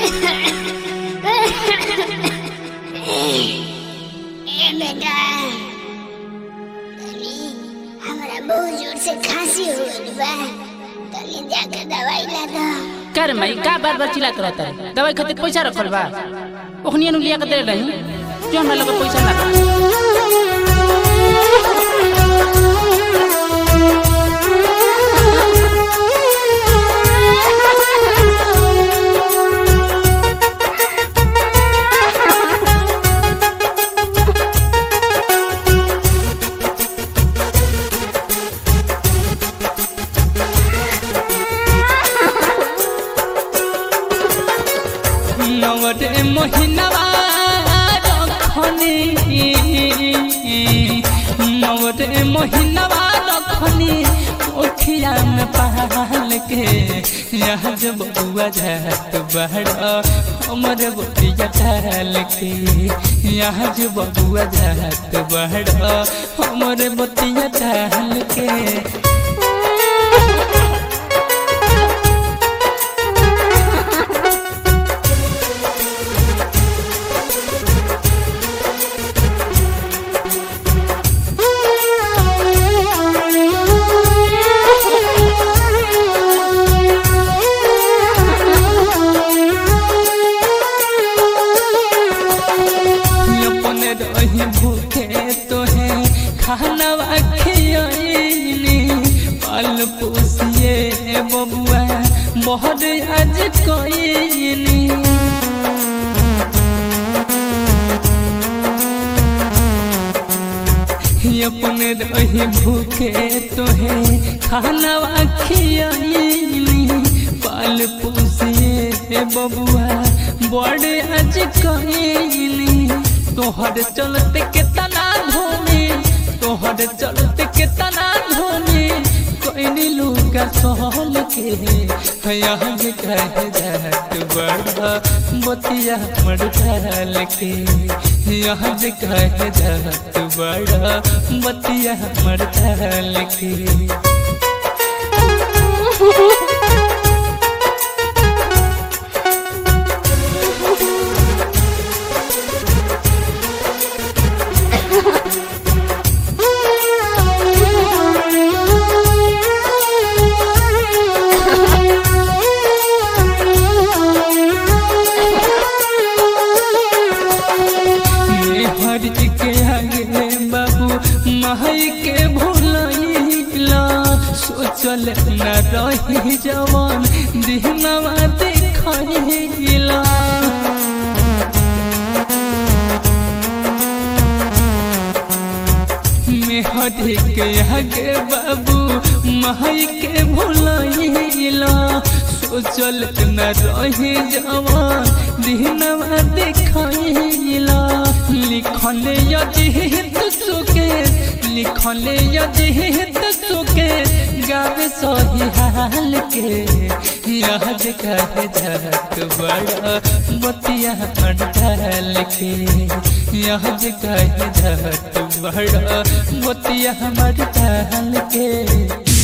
ए बेटा तनी हमरा बहुत जोर से खांसी हो गइल बा तनी जाके दवाई ला दो कर मई का बार बार चिल्लात रहता है दवाई खातिर पैसा रखल बा ओखनी नु लिया के दे रही जो हमरा लगे पैसा ना बा नवरे महिनावा रखनी नवरे महिनावा रखनी ओखिया में पाल के यहाँ जब बुआ जात बड़ा हमरे बोटिया डाल के यहाँ जब बुआ जात बड़ा हमरे बोटिया डाल के अपने रही भूखे तोहे खाना खियनी पाल पोसिए बबुआ बहुत आज कईनी अपने रही भूखे तोहे खाना खियनी पाल पोसिए बबुआ बड़े आज कईनी तोहर चलते केतना धोनी तोहर चलते केतना धोनी कोई लुका सहल के यहाँ जे कह जात बड़ा बतिया मर डाल के यहाँ जे कह जात बड़ा बतिया मर डाल के हर के आगे बाबू माई के भूलैला सोचल न रही जवान दिहनवा देखैला मेहर के आगे बाबू माई के भूलैला सोचल न रही जवान दिहनवा देखैला लिखले यजिहित सुके लिखले यजिहित सुके गावे सही हाल के याद कह जात बड़ा बतिया डाल के याद कह जात बड़ा बतिया डाल के